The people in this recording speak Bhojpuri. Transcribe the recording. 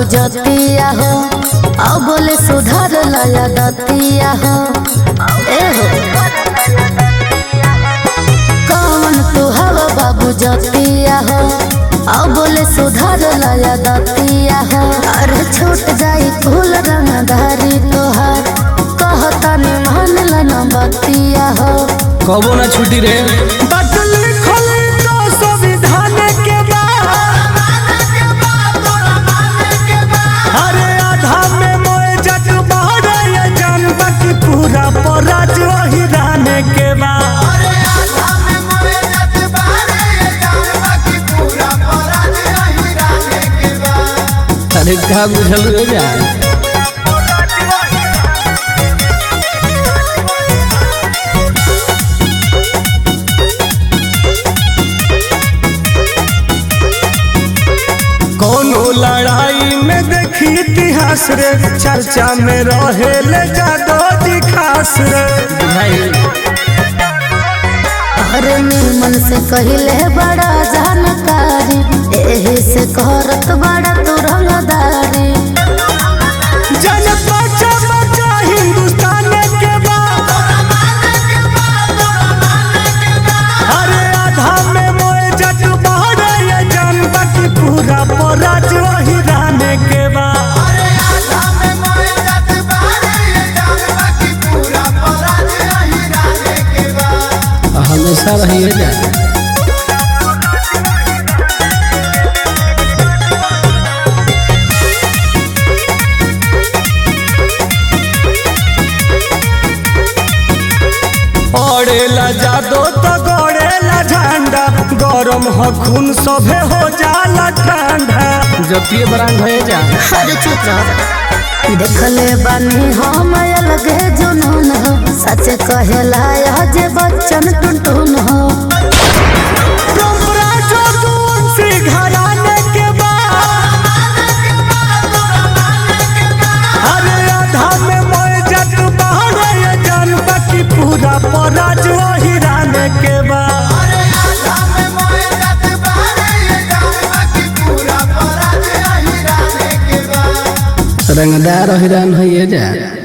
जतिया हो अब बोले सुधर लया दतिया हो ए हो कौन तू हवा बाबू जतिया हो अब बोले सुधर लया दतिया हो अरे छूट जाई फूल रंगधारी तोहार कहता ने मान लन बतिया हो कबो ना छुट्टी रे बात लिखल तो संविधान के बा अरे आधा में मोए जग बहरे ये जानबा की पूरा पराज वही रहने के बा अरे का बुझल रे जा कोनो लड़ाई में देखी इतिहास रे चर्चा में रहे ले जादो जी खास रे बुझाई अरे निर्मल से कहले बड़ा जानकारी एही से करत बड़ा तू रंगदारी जन बचा बचा हिंदुस्तान के बा अरे आधा में मोए जग बहरे ये जानबा की पूरा पराज वही रहने के बा हमेशा रही जा पड़ेला जादो तो गड़ेला झंडा गरम हो खून सभे हो जाला ठंडा जतिये बरांग भए जा अरे चुप रह देखले बानी हम अलगे जुनून हो सच कहेला यह जे बच्चन टुनटुन हो डोमरा जो दून से घराने के बाद अरे आधा में मोए जग बहरे ये जानबा की पूरा पराज वही रहने के बाद रंगदार हिरान है जा